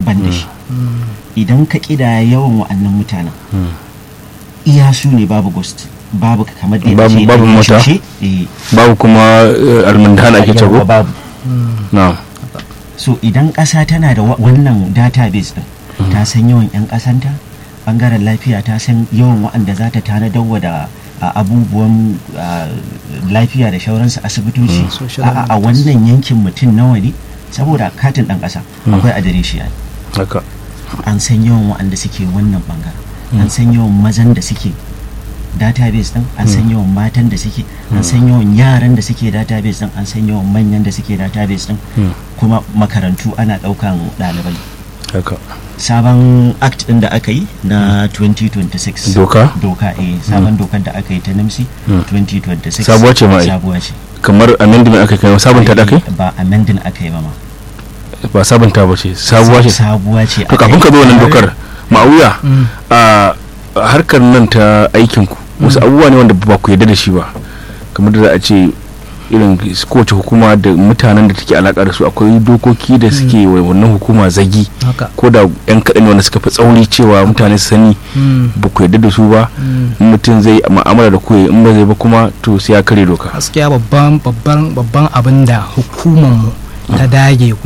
ban da shi idan ka kida yawan wa'annan mutanen iya su ne babu ghost babu kamar da Babu- ce babu an yi mota? cushe, eh, babu kuma eh, almundana ake yawa cago babu na'am so idan ƙasa tana da wa- wannan database din ta san yawan 'yan ƙasanta bangaren lafiya ta san yawan waɗanda za ta tanadar wa da a, abubuwan a, lafiya da shauransu asibitoci Mm. Social a, a wannan yankin mutum nawa ne saboda katin ɗan ƙasa akwai adireshi a haka an san yawan waɗanda suke wannan bangaren an san yawan mazan da suke database din an san yawan matan da suke an san yawan yaran da suke database din an san yawan manyan da suke database din Mm. kuma makarantu ana ɗaukan ɗalibai haka sabon act din da aka yi na 2026 Doka? doka eh sabon dokar da aka yi ta nimsi Mm. 2026 Sabuwa ce ma ai. sabuwa ce kamar amendment aka kai sabunta da kai ba amending aka yi ba ma ba sabunta ba ce sabuwa ce sabuwa ce to aka kafin yi. ka zo wannan dokar ma'auya Mm. a harkar nan ta aikinku wasu abubuwa ne wanda ba ku yarda da shi ba kamar da za a ce irin kowace hukuma da mutanen da take alaka da su akwai dokoki da suke wa wannan hukuma zagi haka ko da yan kaɗan ne wanda suka fi tsauri cewa mutane su sani Mm. ba ku yarda da su ba Mm. in mutum zai ma'amala da ku ya yi, in ba zai ba kuma to sai ya kare doka gaskiya babban babban babban abin da hukumar mu ta dage